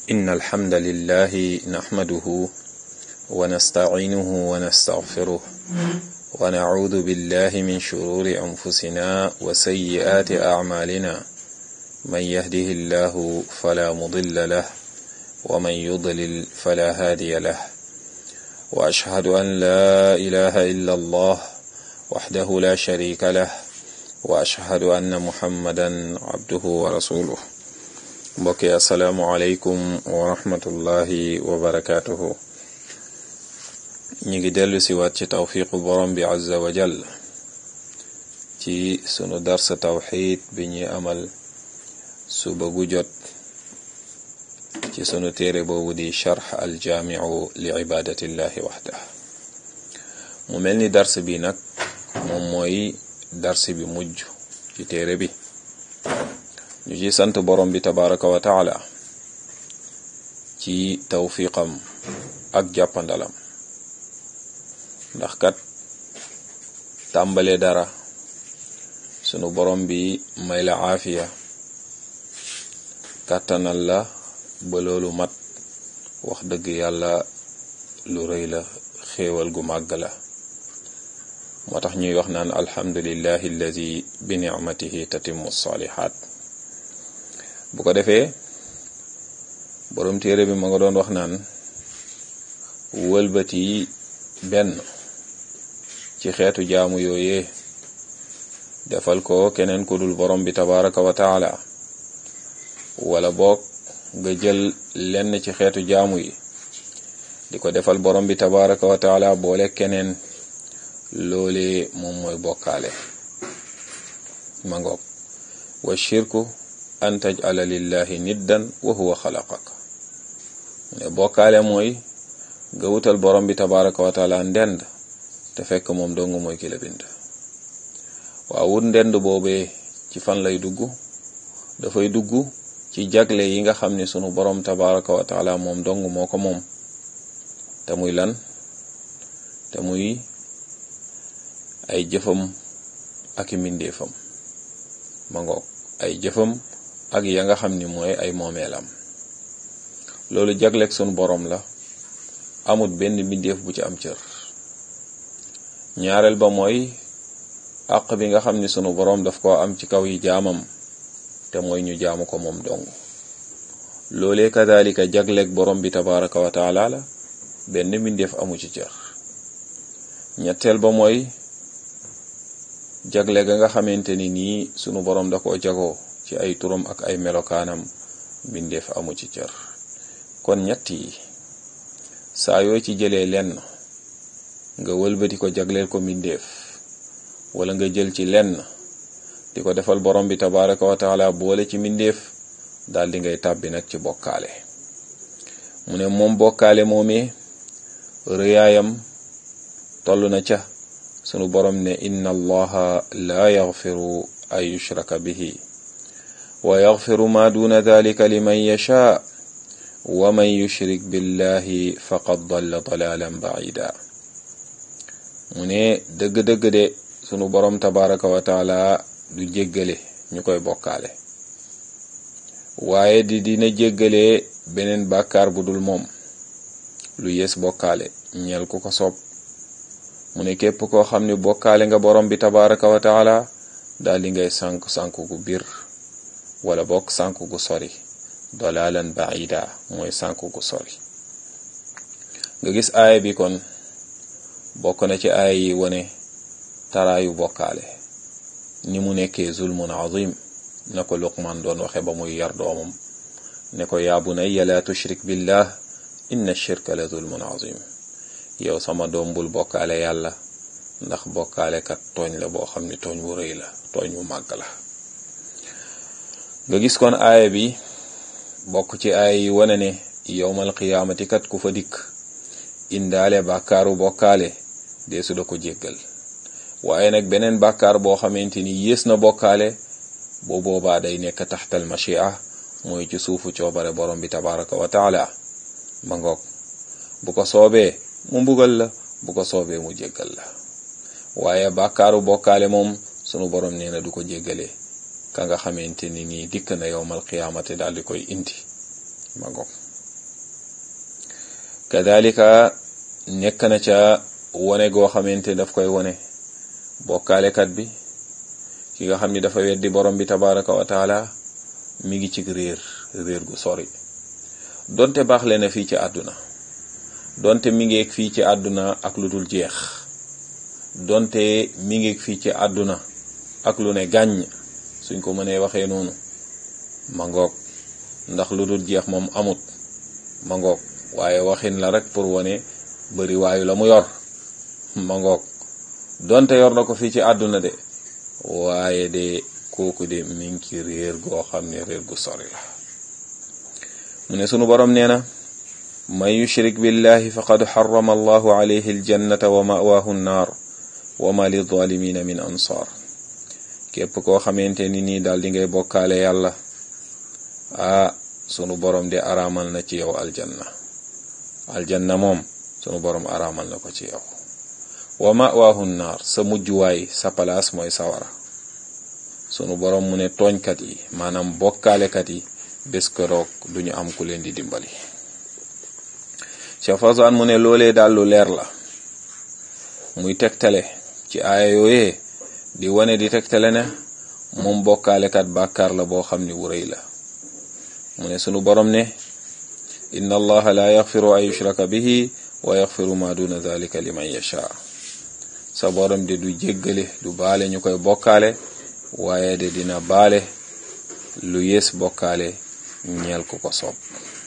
إن الحمد لله نحمده ونستعينه ونستغفره ونعوذ بالله من شرور أنفسنا وسيئات أعمالنا من يهده الله فلا مضل له ومن يضلل فلا هادي له وأشهد أن لا إله إلا الله وحده لا شريك له وأشهد أن محمدا عبده ورسوله mbokki asalaamualeykum wa rahmatullahi wa barakaatuhu ñu ngi dellu si waat ci tawfiqu borom bi azza wa jal ci sunu darsa tawxid bi ñuy amal suba gu jot ci sunu téere boobu di charx aljaamiu li ibadatillahi waxdah mu mel ni dars bi nag moom mooy dars bi mujj ci téere bi ñu ci sant borom bi tabaraka wa taala ci tawfiqam ak jàppandalam ndax kat tàmbale dara sunu borom bi may la aafiya kàttanal la ba loolu mat wax dëgg yàlla lu rëy la xéewal gu màgg la moo tax ñuy wax naan alhamdulillahi alladi bi nicmatihi tatimmu salihat bu ko defee borom téere bi ma nga doon wax naan wëlbati benn ci xeetu jaamu yooyee defal ko keneen ku dul borom bi tabaraka wa taala wala boog nga jël lenn ci xeetu jaamu yi di ko defal borom bi tabaraka wa taala boole keneen loolee moom mooy bokkaale ma ngoog wa shirku an tajala lillahi niddan wa huwa xalaqaka ne bokkaale mooy nga wutal borom bi tabaraka wa taala ndend te fekk moom dong mooy ki la bind waaw wut ndend boobee ci fan lay dugg dafay dugg ci jagle yi nga xam ne sunu borom tabaraka wa taala moom dong moo ko moom te muy lan te muy ay jëfam ak i mbindeefam ma ngoog ay jëfam ak ya nga xam ni mooy ay moomeelam loolu jagleeg sunu borom la amut benn mbindeef bu ci am cër ñaareel ba mooy àq bi nga xam ni sunu borom daf koo am ci kaw yi jaamam te mooy ñu jaamu ko moom dong loolee kadalika jagleeg borom bi tabaraka wa taala la benn mbindeef amu ci cër ñetteel ba mooy jagle ga nga xamante ni nii sunu borom da koo jagoo ci ay turam ak ay melokaanam mbindeef amu ci cër kon ñett yi saa yoo ci jëlee lenn nga wëlbati ko jagleel ko mbindeef wala nga jël ci lenn di ko defal borom bi tabaraka wa taala boole ci mbindeef daal di ngay tàbbi nag ci bokkaale mu ne moom bokkaale moomee rëyaayam toll na ca sunu borom ne inna allaha la yaxfiru an yushraka bihi wa yaxfiru ma duna dalika liman yasha wa man yushrik billahi faqad dalla dalalan baida mu ne dëgg-dëgg de sunu borom tabaraka wa taala du jéggale ñu koy bokkaale waaye di dina jéggale beneen bàkkaar bu dul moom lu yées bokkaale ñeel ku ko soob mu ne képp koo xam ne bokkaale nga borom bi tabaraka wa taala daal di ngay sànk sànk gu biir wala bokk sànk gu sori dolalan baida mooy sànk gu sori nga gis aaya bi kon bokk na ci aaya yi wane taraayu bokkaale ni mu nekkee zulmun azim na ko luqman doon waxe ba muy yar doomam ne ko yaa bunayya la tushrik billah inna shirka la zulmun azim yow sama doom bul bokkaale yàlla ndax bokkaale kat tooñ la boo xam ni tooñ wu rëy la tooñ wu màgg la nga gis kon aaya bi bokk ci aaya yi wane ne yowmal qiyaamati kat ku fa dikk indaale bàkkaaru bokkaale deesu da ko jéggal waaye nag beneen bàkkaar boo xamante ni yées na bokkaale boo boobaa day nekk taxtal machia mooy ci suufu coobare borom bi tabaraka wa taala ma ngoog bu ko soobee mu mbugal la bu ko soobee mu jéggal la waaye bàkkaaru bokkaale moom sunu borom nee na du ko jéggale ka nga xamante ni nii dikk na yowmal qiyaamate daal di koy indi ma ngoog kadalika nekk na ca wone goo xamante daf koy wone bokkaalekat bi ki nga xam ni dafa weddi borom bi tabaraka wa taala mi ngi ci réer réer gu sori donte baax le na fii ci àdduna donte mi ngeeg fii ci àdduna ak lu dul jeex donte mi ngeeg fii ci àdduna ak lu ne gàññ suñ ko mënee waxee noonu ma ngoog ndax lu dul jeex moom amut ma ngoog waaye waxin la rek pour wone bari waayu la mu yor ma ngoog donte yor na ko fii ci àdduna de waaye de kooku de mi ngi ci réer goo xam ne réer gu sori la mu ne sunu borom nee na man yushrik billahi faqad xarama allahu alayhi aljannata wa mawaahu nnaar wa ma lizalimina min ansaar képp koo xamante ni nii daal di ngay bokkaale yàlla ah sunu borom de araamal na ci yow aljanna aljanna moom sunu borom araamal na ko ci yow wa mawaahu nnaar sa mujjuwaay sa palaas mooy sawara sunu borom mu ne tooñkat yi maanaam bokkaalekat yi bés keroog duñu am ku leen di dimbali Cheikh Fawzan mu ne loolee daal lu leer la muy tegtale ci aaya yooyee di wane di tegtale ne moom bokkaalekat bàkkaar la boo xam ni wu rëy la mu ne sunu borom ne inna allaha la yaxfiru an yushraka bihi wa yaxfiru ma duna dalika liman yasha sa borom de du jéggale du baale ñu koy bokkaale waaye de dina baale lu yées bokkaale ñeel ku ko soob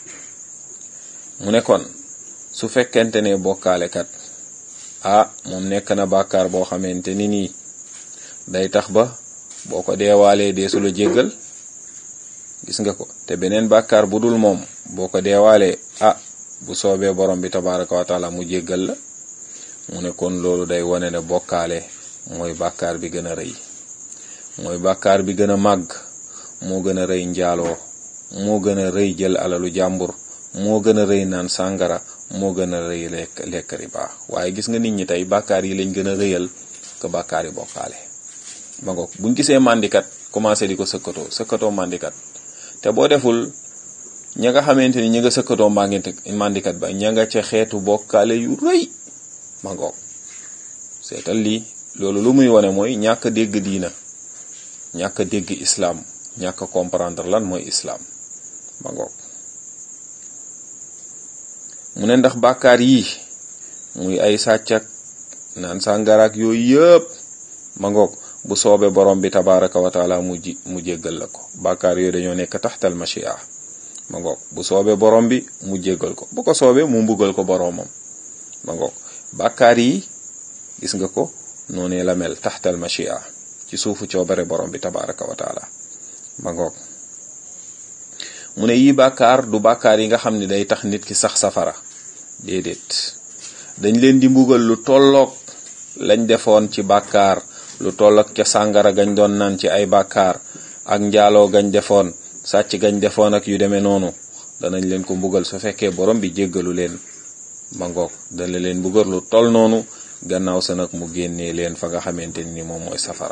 mu ne kon su fekkente ne bokkaalekat ah moom nekk na bàkkaar boo xamante ni nii day tax ba boo ko deewaalee deesu la jéggal gis nga ko te beneen bàkkaar bu dul moom boo ko deewaalee ah bu soobee borom bi tabaraka wa taala mu jéggal la mu ne kon loolu day wane ne bokkaale mooy bàkkaar bi gën a rëy mooy bàkkaar bi gën a màgg moo gën a rëy njaaloo moo gën a rëy jël alalu jàmbur moo gën a rëy naan sàngara moo gën a rëy lekk lekk riba waaye gis nga nit ñi tey bàkkaar yi lañ gën a rëyal que bàkkaar yi bokkaale ba ngoog buñ gisee màndikat commencé di ko sëkkatoo sëkkatoo màndikat te boo deful ña nga xamante ni ñi nga sëkkatoo màndikat ba ña nga ca xeetu bokkaale yu rëy ma ngoog seetal lii loolu lu muy wane mooy ñàkk dégg diina ñàkk dégg islaam ñàkk comprendre lan mooy islaam ma ngoog mu ne ndax bàkkaar yi muy ay sàccak naan sàngaraak yooyu yëpp ma ngoog bu soobee borom bi tabaraka wa taala mu ji mu jéggal la ko bàkkaar yooyu dañoo nekk taxtal machia ma ngoog bu soobee borom bi mu jéggal ko bu ko soobee mu mbugal ko boromam ma ngoog bàkkaar yi gis nga ko noonee la mel taxtal machia ci suufu coobare borom bi tabaraka wa taala ma ngoog mu ne yii bàkkaar du bàkkaar yi nga xam ne day tax nit ki sax safara déedéet dañ leen di mbugal lu tolloog lañ defoon ci bàkkaar lu tolloog ca sàngara gañ doon naan ci ay bàkkaar ak njaaloo gañ defoon sàcc gañ defoon ak yu demee noonu danañ leen ko mbugal su fekkee borom bi jéggalu leen ma ngoog dana leen mbugal lu toll noonu gannaaw sa nag mu génnee leen fa nga xamante ni moom mooy safara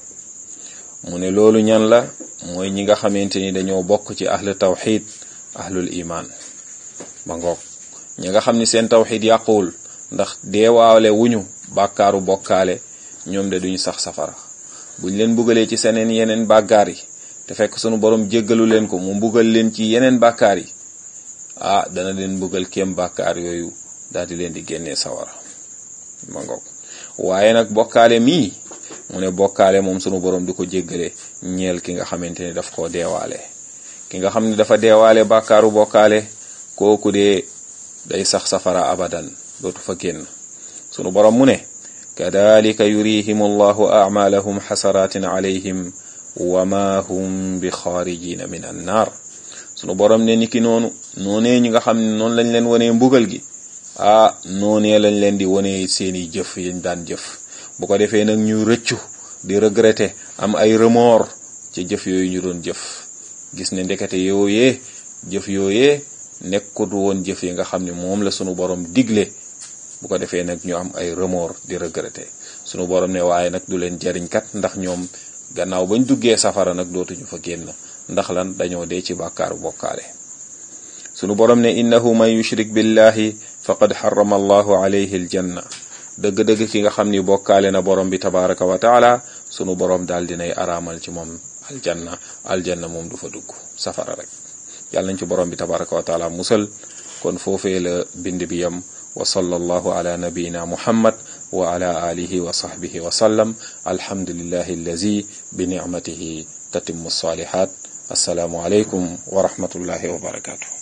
mu ne loolu ñan la mooy ñi nga xamante ni dañoo bokk ci ahlu tawxid ahlul iman ma ngoog ñi nga xam ni seen tawxid yàquwul ndax deewaale wuñu bàkkaaru bokkaale ñoom de duñu sax safara buñ leen mbugalee ci seneen yeneen bàkkaar yi te fekk sunu borom jéggalu leen ko mu mbugal leen ci yeneen bàkkaar yi ah dana leen mbugal kéem bàkkaar yooyu daal di leen di génnee sawara ma ngoog waaye nag bokkaale mii mu ne bokkaale moom sunu borom du ko jéggale ñeel ki nga xamante ni daf koo deewaale ki nga xam ne dafa deewaale bàkkaaru bokkaale kooku de day sax safara abadan dootu fa génn sunu borom mu ne kadalika yurihim allahu amalahum xasaratin alayhim wa ma hum bi xaarijina min an naar sunu borom ne niki noonu noonee ñi nga xam ne noonu lañ leen wonee mbugal gi ah noonee lañ leen di wonee seeni jëf yañ daan jëf bu ko defee nag ñu rëccu di regretter am ay remords ci jëf yooyu ñu doon jëf gis ne ndekete yooyee jëf yooyee nekkut woon jëf yi nga xam ne moom la sunu borom digle bu ko defee nag ñu am ay remords di regretter sunu borom ne waaye nag du leen jariñ kat ndax ñoom gannaaw bañ duggee safara nag dootuñu fa génn ndax lan dañoo dee ci bàkkaaru bokkaale sunu borom ne innahu man yushrik billahi faqad xarama allahu alayhi aljanna dëgg-dëgg ki nga xam ni bokkaale na borom bi tabaraka wa taala sunu borom daal dinay araamal ci moom aljanna aljanna moom du fa dugg safara rek yàlla nañ ci borom bi tabaraka wa taala musal kon foofee la bind bi yam wa sallallahu ala nabiyina muhammad wa ala alihi wa sahbihi wa sallam alhamdulillahi allazi bi nicmatihi tatimmu salihat assalaamu alaykum wa rahmatullahi wa barakatuh